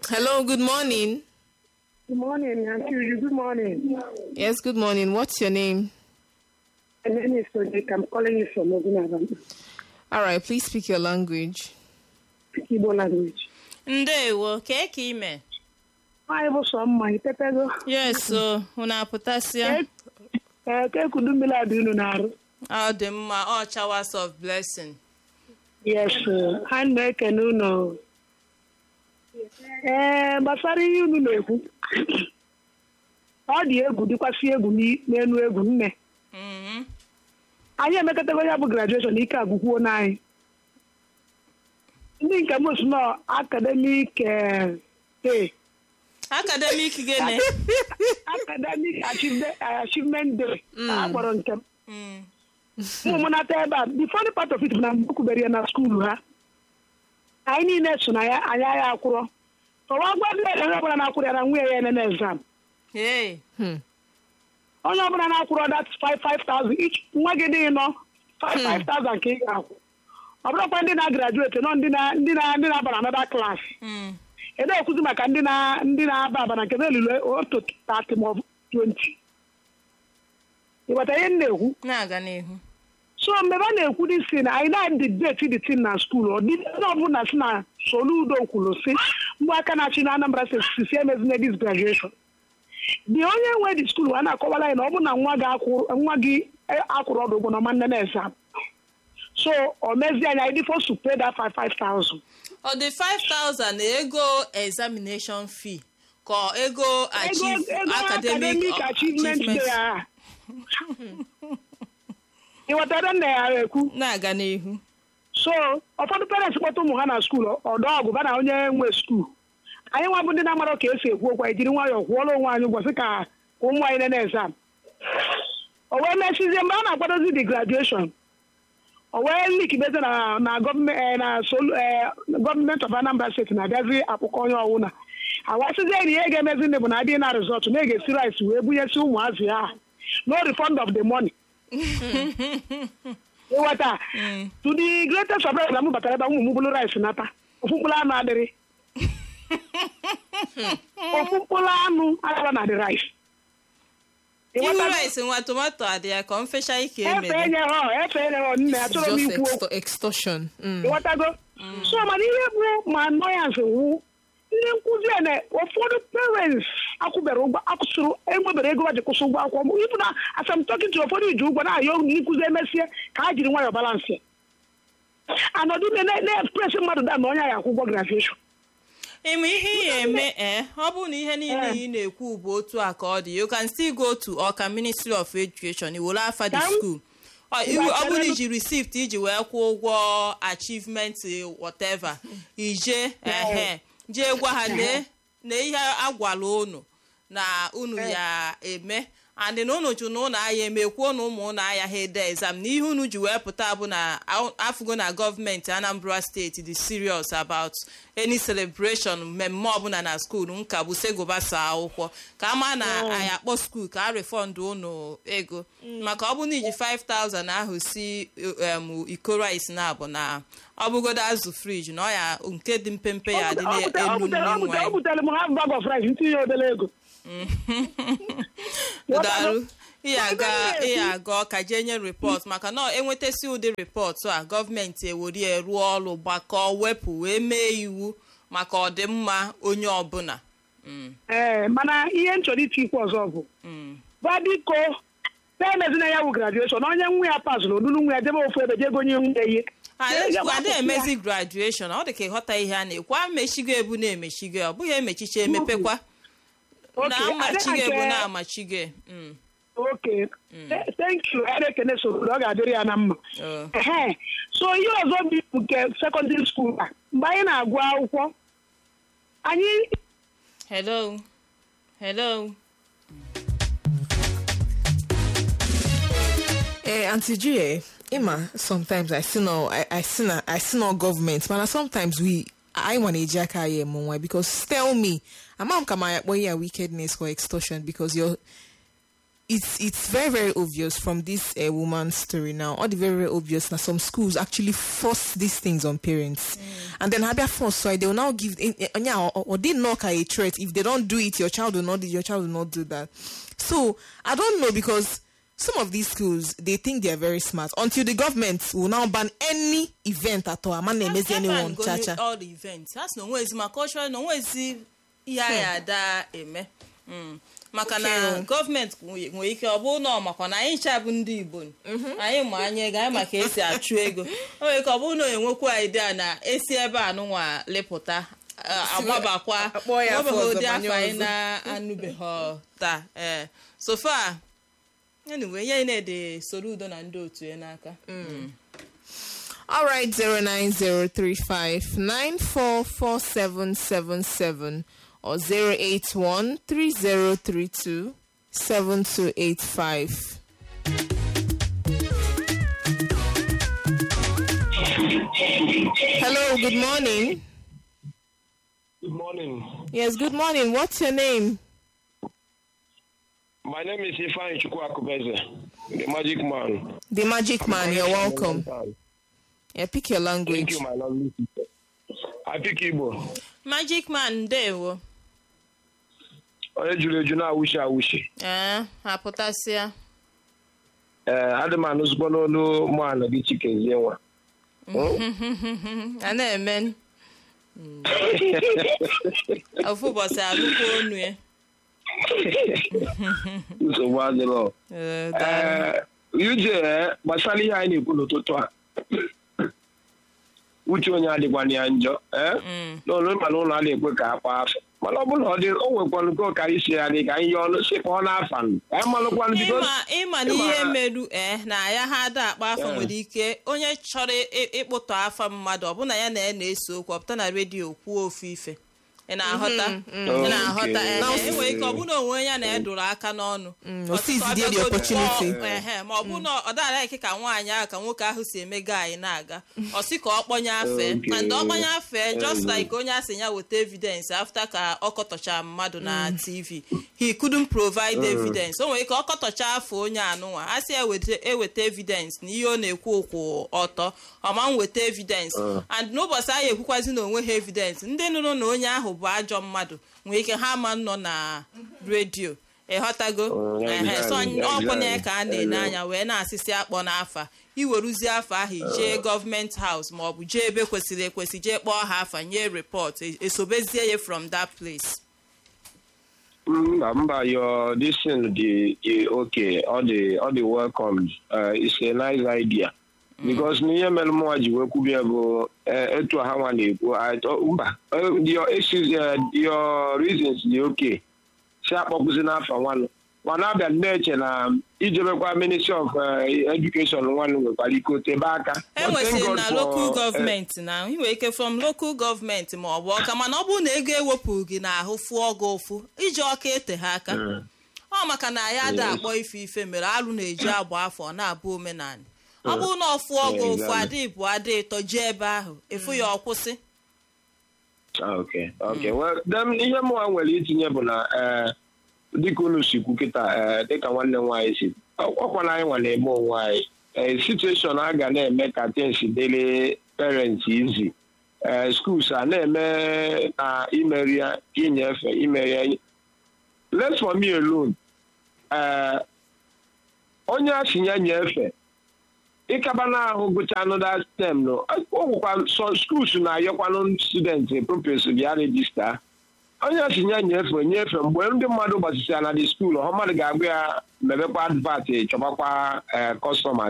Hello, good morning. Good morning, Auntie Uju. Good morning. Yes, good morning. What's your name? My name is Sojek. I'm calling you from Ogunabam. All right, please speak your language. Igbo language. ndewo kee ka ime Anyị bụ sọ mma itepego. yes o unu apụtasịa Ee, ka ekudu mmiri adị unu na-arụ. ọ dị mma ọ showers of blessing Yes, sir. ha na-ekene unu. Ee, gbasara ihe unu na-ekwu. Ọ dị egwu dịkwasị egwu n'i- n'elu egwu nne. Mhm. Anyị emekọtago ya bụ graduation ike agwụkwuo n'anyị. Ndị nke m si nọ academic eh, day. academic gịnị academic achievement, achievement day a kpọrọ nke m Mm. ụmụ m nata ebe a the funny part of it bụ na mgbe kwubere ya na skuulu ha anyị niile so na ya anyị agha akwụrọ ọwa gwa ndị onye ọbụla na-akwụrụ ya na nwunye ya enene exam hey Hmm. onye ọbụla na-akwụrọ that 5,000 each nwa gị dị nọ 5,000 ka ị ga-akwụ ọ bụrụkwa ndị na-agraduate nọ ndị na- ndị na- ndị na-aba na another class Mm. ede ekwuzi maka ndị na ndị na-aba aba na nke na-elule otu 30 ma ọ bụ 20 ịghọta ihe m na-ekwu na-aga n'ihu so mgbe a na-ekwu dị si na anyị na-adị deti dị tin na skuul ọ dị onye ọbụla si na soludo kwuru si mgbe aka na-achị na anambra steeti si emezina dis graduation dị onye nwe dị skuul a na-akọwara anyị na ọ bụ na nwa gị akwụ- nwa gị akwụrụ ọdụ ụgwọ na ọma nne na exam so o mezie anya anyị dị forced to pay that five five thousand ọ dị 5000 ego examination fee ka ego achieve ego academic academic achievement achievement day a ịghọtara nna ya ekwu na-aga n'ihu so ụfọdụ parents kpọta ụmụ ha na skuul ọdọ ọgụ ba na onye nwe skuul anyị nwa bụ ndị na-amara ka esi ekwu okwu anyị jiri nwayọọ kwụọrọ onwe anyị ụgwọ sị ka ka ụmụ anyị nene exam o wee mechizie mgbe a na-akwadozi the graduation o wee likibeze na na gọọmenti na solu gọọmenti of Anambra steeti na-abịazi akpụkọ onye ọwụna awasịzie na ihe ga-emezi ndị bụ na adịghị na rizọtụ na ege si rice wee bunyesi ụmụazị ha no refund of the money ịghọta to the greatest surprise na m batara ebe a, ụmụ m bụrụ rice nata ofu mkpụrụ anụ adịrị ofu mkpụrụ anụ adịrọ na the rice ihu Ịghọtago? rice nwa tomato adị ya ka ọ mfecha ike efe emere enye ha efe enye ha nne achọrọ m Just ikwu okwu extor- extortion. Mm. ịghọtago so mana ihe bụ ma annoyance wụ ndị nkụzi a na ụfọdụ parents akwụbere ụgwọ akwụsịrị enwebere ego ha ji kwụsị ụgwọ akwụkwọ ịbụ na asamtọkin ji ụfọdụ iji ụgwọ na-ayọ ndị nkụzi emesie ka ha jiri nwayọọ balansị anọdụ na-express mmadụ da na onye a ya akwụ ụgwọ graduation ịma ihe ị ga-eme ee ọ bụrụ na ihe niile ị na-ekwu bụ otu a ka ọ dị you can still go to ọka ministry of education iwere afa the Ka m- school Ọ iwu- ọ bụrụ na iji receipt iji wee kwụọ ụgwọ achievement whatever ije ehe jee gwa ha lee na ihe agwala unu na unu ya eme and na unu jụ na unu aya emekwuo na ụmụ unu aya ha ede exam na ihe unu ji wee pụta bụ na afụgo na gọọmenti anambra steeti dị serious about any celebration mmemme ọbụla na skuul nka bụ segobasa akwụkwọ ka ama na anyị akpọ skuul ka a refund unu ego maka ọ bụ na iji 5000 ahụ si em, iko rice na abụ na ọ bụgodo azụ friji na ọ ya nke dị mpempe ya dị Ọ butere- ọ n'elu butere- ọ nri butere- ọ nwanyị butere m half bag of rice ntinye obere ego daru ihe aga Ebe ihe na-ekwu- aga ọka jee nye rịpọt maka na enwetasi ụdị rịpọt a gọọmenti ewere rụọ ọrụ gbakọọ wepụ wee mee iwu maka ọdịmma onye ọbụla Mm, ee mana ihe m chọrọ iti ikwu ọzọ bụ mm. gwa biko na-emezina ya wụ graduation onye nwa ya pasụrụ olulu nwa ya jebe ofu ebe jee gonye nwunye ihe ada emezi graduation ọ dị ka ịghọta ihe a na-ekwu amechigo ebu na-emechigo ọ bụghị emechicha emepekwa na amachigo ebu na amachigo Mm, oke thank you ya na-ekene soro ọ ga-adịrị ya na mma oh. ehe so ihe ọzọ bụ nke sekọndịrị skuul a mgbe anyị na-agụ akwụkwọ anyị hello hello Eh, Auntie G, Emma, sometimes I see no, I, I see no, I see no government, but sometimes we, I want to jack I am why because tell me, I'm not come here wickedness or extortion because you're it's it's very very obvious from this uh, woman's story now all the very very obvious that some schools actually force these things on parents and then habia force so they will now give in, in, yeah, or, or they knock at a threat if they don't do it your child will not do your child will not do that so i don't know because some of these schools they think they are very smart until the government will now ban any event at all i'm not Ebe anyone and go cha cha all the events ha sị na onwezi ma cultural na onwezi ihe a ya ada eme Mm. maka na Okay. gọọmenti nwe- nwere ike ọ bụrụ na ọ makwa na anyị ncha bụ ndị igbo anyị ma anya ego anyị maka esi achụ ego o nwere ike ọ bụrụ na enwekwa idea na esi ebe a nụnwa lepụta uh, agbabakwa akpọọ ya afọ nwebeghị ọzọ, ụdị banye afọ anyị ọzọ. na-anụbeghị taa ee so far anyway ihe anyị na-ede soro udo na ndị otu ya n'aka All right, zero nine zero three five nine four four seven seven seven or zero eight one three zero three two seven two eight five. Hello, good morning. Good morning. Yes, good morning. What's your name? My name is Ifan Chukwakubeze, the magic man. The Magic Man. You're welcome. Thank Yeah, pick your language. you, my lovely sister. I pick Igbo. magic man ndewo Onye juru eju na-awụshi awụshi. ee apụtasịa Ee, adị m anụzikwa n'olu mụana gị chikezie nwa. a na-eme ofu ụbọchị alụkwa onu ya Nsogbu adịrọ. Ee, daalụ. Ee, Uche ee, gbasara ihe anyị na-ekwu n'ụtụtụ a. Uche onye adịkwana ya njọ. Ee, n'olu mana ụlọ a na-ekwe ka akpa afọ. Mana ọ bụrụ na ọ dị o nwekwanụ nke ọkara isi ya dị ka anyị yọọ ọnụ sị ka ọ na-afa nụ. Anyị malụkwanụ biko. ịma ịma na ịma- ihe meru ee na ya ha ada akpa afọ Yeah. nwere ike onye chọrọ ị- ịkpụtọ afa mmadụ ọbụna ya na ya na-ese okwu ọpụta na redio kwuo ofu ife ị na-aghọta ị na-aghọta Okay. ee enwere ike ọ bụ na onwe ya na ya dụrụ aka n'ọnụ Mm, Ọ o sị ka ọ seized the bịagodu opportunity. kpọọ- ehe, ma ọ bụ na ọ dara ike ka nwaanyị ahụ ka nwoke ahụ si eme anyị na-aga ọ sị ka ọ kpọnye afe Okay. ma ndị ọ kpọnye afe just Mhm. like onye asị ya weta evidence after ka ọ kọtọchara mmadụ na tv he couldn't provide evidence o nwere ike ọ kọtọcha afọ onye anụnwa a sị ya weta- eweta evidence na ihe ọ na-ekwu ụkwụ ọtọ ọma m weta evidence and n'ụbọchị ahụ ekwukwazi na onwe ha evidence ndị nụrụ na onye ahụ bụ ajọ mmadụ nwere ike ha ma nọ na redio ịghọtago Oh, yeah, ehe so exactly, ọkwụ na ya exactly. ka a na-ene anya wee na-asịsị akpọ n'afa iweruzie afọ ahụ jee gọọmenti haus ma ọ bụ jee ebe kwesịrị ekwesị jee kpọọ ha afa nye repọt e- esobezie ya from that place Mba, mba, your this thing the the okay, all the all the welcomed. Uh, it's a nice idea. Because n'ihe mere mụnwa ji wee kwubie bụ eh, etu ha nwa na-ekwu I thought, mba eh, your issues eh, your reasons dị okay si akpọkụzi n'afọ nwanụ mana abịa na-eche na ijebekwa ministry of eh, education nwanụ nwekwara ike otebe aka But thank enwesịrị God na for, local eh, gọọmenti na ị nwere ike from local gọọmenti ma ọ bụ ọka mana ọ bụrụ na ego ewepụrụ gị n'ahụ fụọ gị ụfụ iji ọka ete ha aka ọ maka na ya ada akpọ ife ife mere alụ na-eji agba afọ ọ na-abụ omenala ọ bụrụ na ọ fụọ gị ụfụ exactly. adị bụ adị ịtọ jee ebe ahụ ịfụ ya ọkwụsị Ah, okay okay well then ihe mụnwa nwere itinye bụ na eh, dịka unu si kwu kịta eh, dịka nwanne m nwaanyị si ọkwa na anyị nwa na-eme onwe anyị eh, situation a ga na-eme ka things dịrị parents izi eh, schools a na-eme na imeri ya inyefe imeri ya let for me alone eh, onye a si ya nyefe ịkaba n'ahụ gụcha anụda stem no ọgwụkwa so skuls na-ayọkwanụ student purpose bịa regista onye si nye nyefe nyefe mgbe ndị mmadụ gbasịsịa na dị skuul ọ mmadụ ga-agba ya mebekwa advat chọbakwa kọstọma